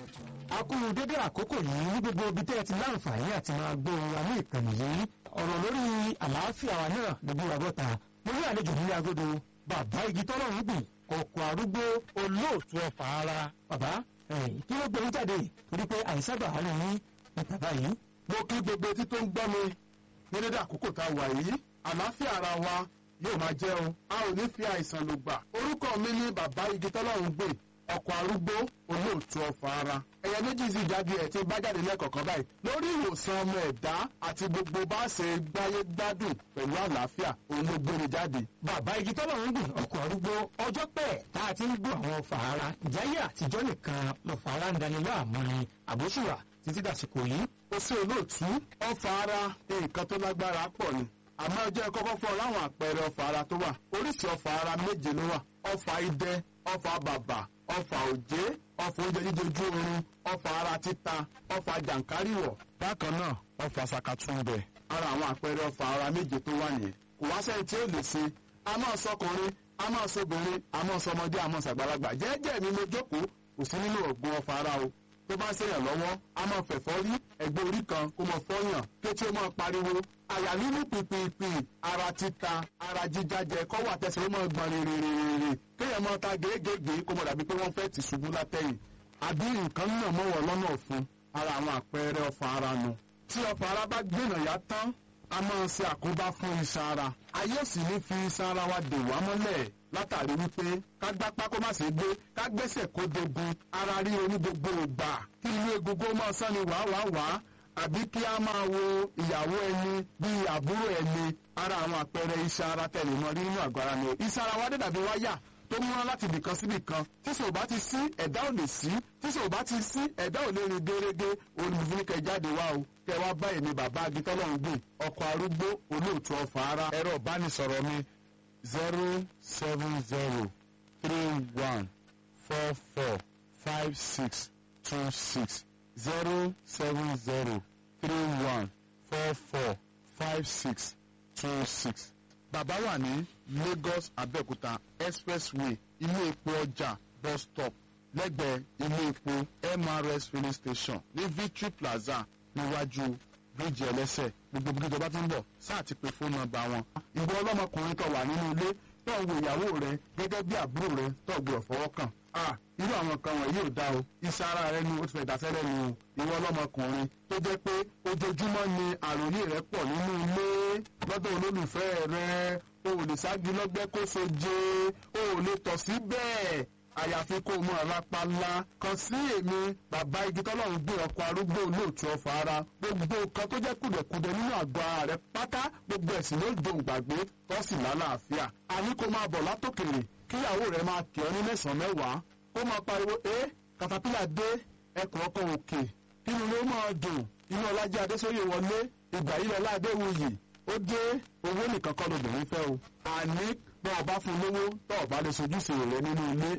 a kú dédé àkókò yìí ní gbogbo ibi tẹ́ ẹ ti láǹfààní àti máa gbọ́ wa ní ìkànnì yìí ọ̀rọ̀ lórí àlàáfíà wa náà lójú wa bọ́ta mo ní àlejò nílé agodo bàbá igi tọ́lọ̀ ń gbìn kọ̀ọ̀kọ̀ arúgbó olóòtú ọ̀fà ara bàbá kí ló gbé yín jáde torí pé àìsàn bàá rẹ̀ yín ní bàbá yìí. mo kí gbogbo etí tó ń gbọ́ mi ní dédé àkókò tá a wà yìí àlàáfíà ara wa yóò máa jẹ́ o a ò ní fi àìsàn lò gbà orúkọ mi ní bàbá igi tọ́lọ́run gbè ọkọ̀ arúgbó olóòtú ọ̀fà ara ẹ̀yà méjì sì jáde ẹ̀ tí bá jáde lẹ́kọ̀ọ̀kan báyìí lórí ìwòsàn ọmọ ẹ̀dá àti gbogbo bá ṣe gbáyé gbádùn pẹ̀lú àlàáfíà òun ló gbére jáde. bàbá igi tọ́lọ̀ ń gbìn ọkọ̀ arúgbó ọjọ́ pẹ́ tá a ti ń gbọ́ àwọn ọ̀fà ara ìjáyé àtijọ́ nìkan lọ́fà ara ń dani láàmú ni àbóṣùwà títí dàsìkò yìí. ó sí olóòtú ọ̀fà ara nǹkan tó lágbára pọ̀ ni àmọ́ ẹ jẹ́ kọ́kọ́ fún ọ láwọn àpẹẹrẹ ọ̀fà ara tó wà oríṣi ọ̀fà ara méje ló wà ọ̀fà idẹ ọ̀fà bàbà ọ̀fà òjé ọ̀fà oúnjẹ jíjẹ ojú oorun ọ̀fà ara títa ọ̀fà jàǹkáríwọ̀ bákan náà ọ̀fà sàkàtúndẹ̀ ara àwọn àpẹẹrẹ ọ̀fà ara méje tó wà nìyẹn kò wá sẹ́ni tí ó lè ṣe a máa sọkùnrin a máa sọbìnrin a máa sọmọdé a máa sàgbàlagbà jẹ́jẹ́ mi mo jókòó kò sí nínú ọ̀gbun ọ̀fà ara o tó bá ń ṣèyàn lọ́wọ́ a máa fẹ̀fọ́ rí ẹgbẹ́ orí kan kó máa fọ́yàn kétí ó máa pariwo àyà nínú pìpìpì ara títa ara jíjájẹ kọ́wọ́ àtẹsẹ̀ ó máa gbọ̀n rèrèrèrè kéèyàn máa ta gèégèé kó mọ̀ dàbí pé wọ́n fẹ́ tì ṣubú látẹ̀yìn àbí nǹkan náà mọ̀wọ́ lọ́nà ọ̀fun ara àwọn àpẹẹrẹ ọ̀fà ara nu tí ọ̀fà ara bá gbìnà yá tán a máa ṣe àkóbá fún iṣan ara ayé ò sì ní fi iṣan ara wa dè wá mọ́lẹ̀ látàrí wípé ká gbápá kó má ṣe gbé ká gbẹ́sẹ̀ kó dogun ara rí oní gbogbo ìgbà kí inú egungun máa sán ni wàá wàá wàá àbí kí a máa wo ìyàwó ẹni bíi àbúrò ẹni ara àwọn àpẹẹrẹ iṣan ara tẹ̀lé mọ́ rí nínú àgọ́ ara ni iṣan ara wa dé dàbí wáyà tó múná láti ibìkan sí ibìkan tí sò bá ti sí ẹ̀dá ò lè sí tí sò bá ti sí ẹ̀dá ò lè rìn gérégé olùfúnikẹ́ jáde wá o kẹ wá báyìí ní bàbá agitọ́lọ́hún gbìn ọkọ̀ arúgbó olóòtú ọ̀fà ara ẹ̀rọ ìbánisọ̀rọ̀ mi zero seven zero three one four four five six two six zero seven zero three one four four five six two six. bàbá wà ní Lagos Abẹ́òkúta expressway ilé epo ọjà bus stop lẹ́gbẹ̀ẹ́ ilé epo MRS filling station ní Victory Plaza níwájú bíríìjì ẹlẹ́sẹ̀ gbogbo bí ìjọba ti ń bọ̀ sáà ti pe fóònù nọ́mbà wọn. ìwọ ọlọ́mọkùnrin tó wà nínú ilé tó ń wo ìyàwó rẹ gẹ́gẹ́ bí àbúrò rẹ tó gbọ́dọ̀ fọwọ́ kàn. irú àwọn kan wọ̀nyí ò dáa o iṣẹ́ ara rẹ ni ó ti fẹ́ dáṣẹ́lẹ̀ nu o. ìwọ ọlọ́mọkùnrin tó jẹ́ pé ojoojúmọ́ ni àròyé rẹ pọ̀ nínú ilé lọ́dọ̀ olólùfẹ́ rẹ o ò lè ságí lọ́gbẹ́ kó soje o ò lè tọ̀ sí bẹ́ẹ̀ àyàfi kó o mọ àlápàlà kan sí èmi bàbá igi tọ́lọ́run gbé ọkọ̀ arúgbó olóòtú ọ̀fà ara gbogbo nǹkan tó jẹ́ kùdẹ̀kùdẹ̀ nínú àgọ́ ara rẹ̀ pátá gbogbo ẹ̀sìn ló dùn gbàgbé tó sì lálàáfíà àní kó máa bọ̀ látòkèrè kíyàwó rẹ̀ máa kì ọ́ ní mẹ́sàn-án mẹ́wàá kó máa pariwo ẹ́ katapila dé ẹkùn ọkọ̀ òkè kínú ló máa dùn inú ọlájẹ́ adésóyè wọlé ìgbà yìí lọ́lá adéwuyì ó dé owó nìkan kọ́ lóbìnrin fẹ́ o àní bọ́ ọba fún lówó tọ́ ọba lè sojúṣe rẹ nínú ilé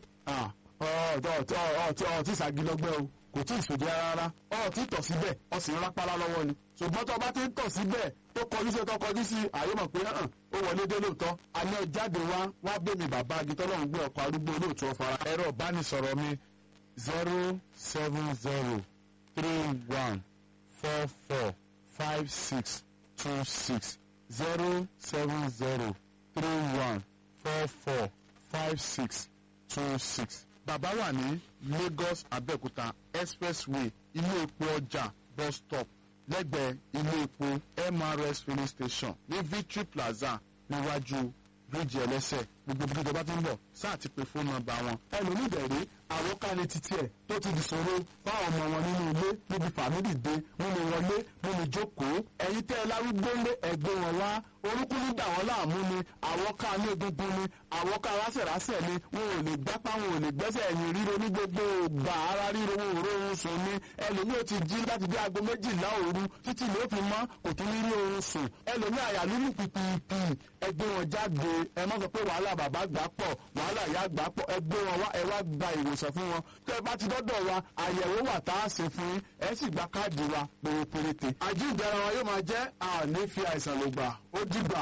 ọtí ìsagilọgbẹ o kò tí ì sòdí rárá ọtí tọ̀ síbẹ̀ ọsìn rápálá lọ́wọ́ ni ṣùgbọ́n tó bá ti ń tọ̀ síbẹ̀ tó kọjú sí tó kọjú sí àyè mọ̀ pé hàn ó wọlé dé lóòótọ́ àní ẹ jáde wá wá bẹ́ẹ̀ mi bàbá agitọ́lọ́hún gbé ọkọ̀ arúgbó olóòtú ọ̀fara ẹ̀rọ ìbánisọ̀rọ̀ mi zero seven zero three one four four five six two six zero seven zero three one four four five six two six. bàbá wà ní Lagos Abẹ́òkúta expressway ilé epo ọjà bus stop lẹ́gbẹ̀ẹ́ ilé epo MRS filling station ní Victory Plaza níwájú bíríìjì ẹlẹ́sẹ̀ gbogbo bí ìjọba ti ń bọ̀ sáà ti pe fóònù nọ́mbà wọn. ẹlòmíì dẹ̀rẹ́ àwọn kálí títí ẹ̀ tó ti di ṣòro fáwọn ọmọ wọn nínú ilé níbi fàmílì dé nínú wọlé nínú jókòó ẹ̀yin tẹ́ ẹ lárúgbó lé ẹgbẹ́ wọn wá orúkún ní dà wọ́n láàmú ni àwọn ká ní egungun ni àwọn ká rásẹ̀rásẹ̀ ni wọn ò lè gbápá wọn ò lè gbẹ́sẹ̀ ẹ̀yìn ríro ní gbogbo ògbà ara ríro wọn ò rórun sùn ni ẹlòmíì ò ti jí láti bí aago méjìlá òru títí ló fi mọ́ kò tún ní rí oorun sùn ẹlòmíì àyà lílù pìpìpì ẹgbẹ́ wọn jáde ẹ má sọ pé wàhálà bàbá gbà pọ̀ wàhálà ìyá gbà pọ̀ ẹgbẹ́ wọn wá ẹ wá gba ìwòsàn fún wọn tẹ́ ẹ bá ti dọ́dọ̀ wa àyẹ̀wò wà tá a ṣe fún yín ẹ sì gba káàdì wa péré péréte àjíǹde ara wa yóò máa jẹ́ àní fi àìsàn ló gbà ó dìgbà.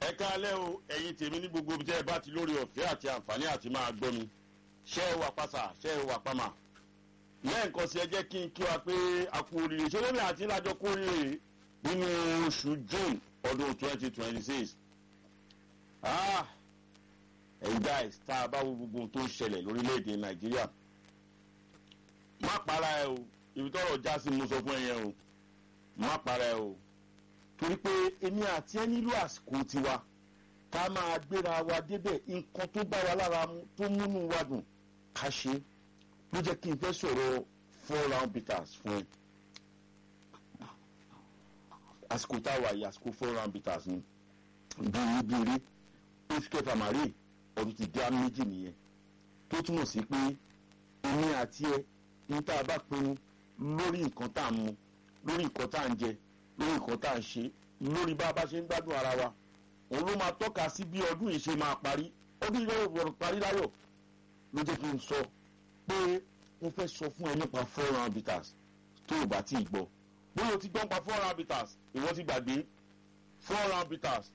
ẹ káalẹ́ o ẹ̀yin tèmi ní gbogbo ibi tẹ́ ẹ bá ti lórí ọ̀fẹ́ àti àǹfààní àti máa gbọ́ mi ṣé ẹ wà pàṣà ṣé ẹ wà pàmà lẹ́ẹ̀kan sí ẹ jẹ́ kí n kí wa pé a kú oríire ṣé lómi àti ìlàjọ kú oríire nínú oṣù june ọdún twenty twenty six ẹ̀yin guys tá a bá wo gbogbo ohun tó ń ṣẹlẹ̀ lórílẹ̀‐èdè nàìjíríà má para ẹ o ibi tọrọ já sí mo sọ fún ẹ yẹn o má para ẹ o torí pé èmi àti ẹ nílò àsìkò tiwa ká máa gbéra wa débẹ̀ nǹkan tó bá wa lára mu tó múnú wa dùn ká ṣe ló jẹ́ kí n fẹ́ sọ̀rọ̀ four round bitters fún ẹ àsìkò táwa yìí àsìkò four round bitters ni bíi bíi oṣù kẹfà màrí ọdún ti dá méjì nìyẹn tó túmọ̀ sí pé èmi àti ẹ ní tá a bá pinnu lórí nǹkan tá a mu lórí nǹkan tá a ń jẹ lórí nǹkan tá a ń ṣe lórí bá a bá ṣe ń gbádùn ara wa òun ló máa tọ́ka sí bí ọdún yìí ṣe máa parí ọdún yìí lọ́wọ́ gbọ́dọ̀ parí láyọ̀ ló jẹ́ kí n sọ pé mo fẹ́ sọ fún ẹ nípa four round bitters tó o bá tí ì gbọ́ bóyá o ti gbọ́ nípa four round bitters ìwọ ti gbàgbé four round bitters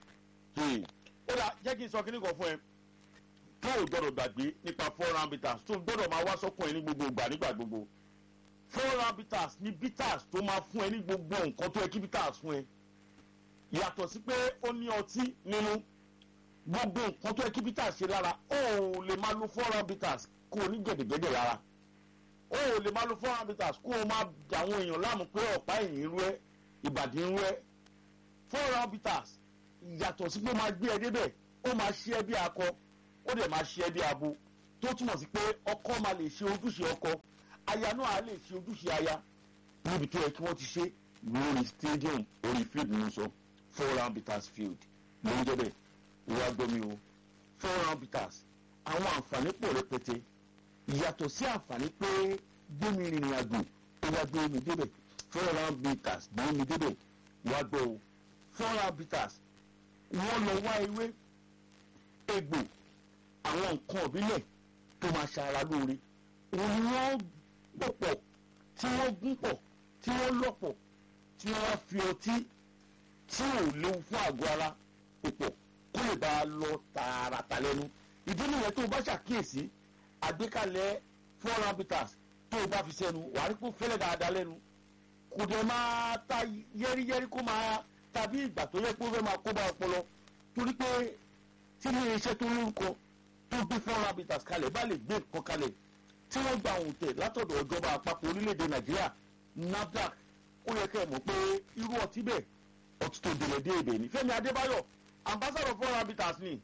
ó dà jẹ́ kí n sọ kíní kan fún ẹ tó o gbọ́dọ̀ gbàgbé nípa four round bitters tó o gbọ́dọ̀ máa wá sọ́kùn ẹ ní gbogbo ìgbà nígbà gbogbo four round bitters ní bitters tó máa fún ẹ ní gbogbo nǹkan tó yẹ kí bitters fún ẹ yàtọ̀ sí pé ó ní ọtí nínú gbogbo nǹkan tó yẹ kí bitters ṣe lára ó lè máa lo four round bitters kó o ní gẹ̀dẹ̀gẹ̀dẹ̀ lára ó lè máa lo four round bitters kó o máa dàwọn èèyàn láàmú pé ọ̀pá ẹ̀yìn rú ẹ ìbàdí rú ẹ four round bitters yàtọ̀ sí pé ó máa gbé ẹ débẹ̀ ó máa ṣe ẹ bí akọ ó dẹ̀ máa ṣe ẹ bí abo tó túmọ̀ sí pé ọkọ máa lè ṣe ojúṣe ọkọ aya náà á lè ṣe ojúṣe aya níbi tó yẹ kí wọ́n ti ṣe lórí stadium orí field ní sọ four round bitters field ló ń jẹ́ bẹ́ẹ̀ ìwà gbọ́mi o four round bitters àwọn àǹfààní pọ̀ rẹpẹtẹ ìyàtọ̀ sí àǹfààní pé gbẹ́mi rìnrìn àjò ó wá gbé mi débẹ̀ four round bitters gbé mi débẹ̀ wá gbọ́ o four round bitters wọ́n lọ wá ewé egbò àwọn nǹkan ìbílẹ̀ tó máa ṣara lóore òun ni wọ́n gbọ̀pọ̀ tí wọ́n gún pọ̀ tí wọ́n lọ́pọ̀ tí wọ́n fi ọtí tí ò léwu fún àgọ́ ara pòpọ̀ kó lè bá a lọ tààràtà lẹ́nu ìdí nìyẹn tó o bá ṣàkíyèsí àgbékalẹ̀ four round bitters tó o bá fi sẹ́nu wàá rí kó fẹ́lẹ̀ dáadáa lẹ́nu kò dẹ̀ máa ta yẹ́rìyẹ́rì kó máa tàbí ìgbà tó yẹ kó fẹ́ máa kó bá ọpọlọ torí pé tí ilé iṣẹ́ tó lórúkọ tó gbé four round bitters kalẹ̀ bá lè gbé nǹkan kalẹ̀ tí wọ́n gba òun tẹ̀ látọ̀dọ̀ ìjọba àpapọ̀ orílẹ̀-èdè nàìjíríà nafdac ó yẹ kẹ́ ẹ̀ mọ̀ pé irú ọtí bẹ́ẹ̀ ọtí tó délẹ̀ dé èdè ní fẹ́mi adébáyọ̀ ambassador four round bitters ni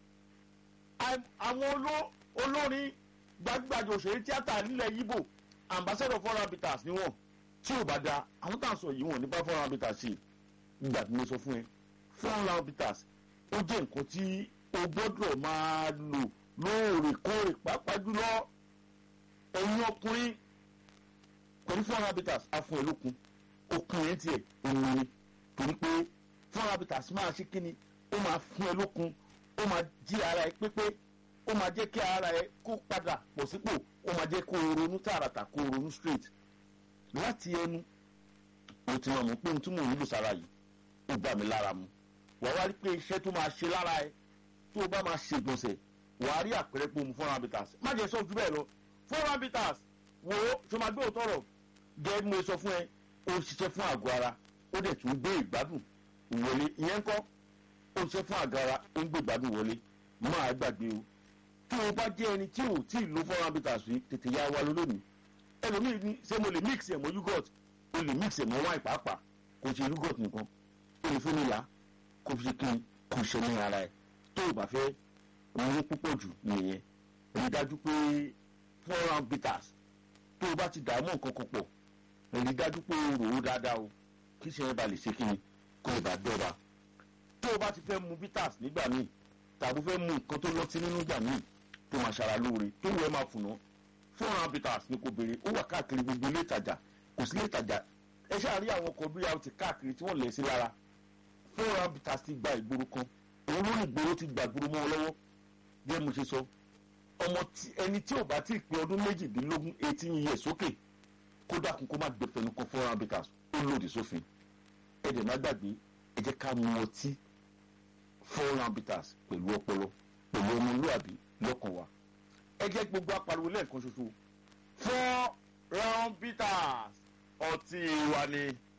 àwọn olórin gbajúgbajà òṣèré tíátà nílẹ̀ yíbò ambassador four round bitters ni wọ́n tí ò bá da àwọn tá à ń sọ yìí wọ́n ní bá four round bitters sí ìgbà tí mo sọ fún ẹ four round bitters ó jẹ́ nǹkan tí o gbọ́dọ̀ máa lò lóòrèkóòrè pàápàá jùlọ ẹ̀yin ọkùnrin pẹ̀lú four habitats afún ẹlòkun okun yẹn tiẹ̀ òun ni torí pé four habitats máa ṣe kíni ó máa fún ẹlòkun ó máa jí ara ẹ pépé ó máa jẹ́ kí ara ẹ kó padà pọ̀ sípò ó máa jẹ́ kó o ronú tààràtà kó o ronú straight láti ẹnu o ti máa mọ̀ pé ohun tí mò ń lò sára yìí ó bá mi lára mu wàá wá rí pé iṣẹ́ tó máa ṣe lára ẹ tó o bá máa ṣègbọ̀nsẹ̀ wàá rí àpẹẹrẹ pé o mu four habitats má jẹ́ sọ́ọ́ ju bẹ́ẹ̀ lọ four habitats wo tó máa gbé òótọ́ rọ̀ gẹ́gẹ́ bí mo sọ fún ẹ ó ń ṣiṣẹ́ fún àgọ́ ara ó dẹ̀ tún gbé ìgbádùn wọlé ìyẹn kọ́ ó ń ṣiṣẹ́ fún àgọ́ ara ó ń gbé ìgbádùn wọlé máa gbàgbé o tí o bá jẹ́ ẹni tí ò tí ì lo four habitats rí tètè yá wa lónìí ẹlòmíì ní ṣé mo lè mix ẹ̀ mọ́ yogurt o lè mix ẹ̀ mọ́ wine pàápàá kò ṣe yogurt nìkan o lè fún mi là kò fi kí n kò ṣe ní ara ẹ̀ tó o bá fẹ́ ronú púpọ̀ jù nìyẹn rí dájú pé four round bitters tó o bá ti dààmú nǹkan kan pọ̀ rí dájú pé o rò ó dáadáa o kí ṣe yẹn ba lè ṣe kí ni kó o bá dọ́ba tó o bá ti fẹ́ mu bitters nígbà míì tàbí fẹ́ mu nǹkan tó lọ́tí nínú ìgbà míì tó máa ṣara lóore tó wẹ́ máa fùnà four round bitters ni kò béèrè ó wà káàkiri gbogbo ilé ìtajà kò sí ilé ìtajà ẹ ṣáà rí àwọn ọkọ̀ bíi àti káàkiri tí wọ́n lẹ̀ sí lára four round bitters ti gba ìgboro kan òun ló ní ìgboro ti gba ìgboro mọ́ ọ lọ́wọ́ bí ẹ mo ṣe sọ ọmọ ẹni tí ò bá tí ì pé ọdún méjìdínlógún eighteen years sókè kó dákun kó má gbé fẹnu kan four round bitters ó lòdì sófin ẹ dẹ̀ má gbàgbé ẹ jẹ́ ká mu ọtí four round bitters pẹ̀lú ọpọlọ pẹ̀lú ọmọlúwàbí lọ́kàn wa ẹ jẹ́ gbogbo apariwo lẹ́ẹ̀kan ṣoṣo four round bitters ọtí wa ni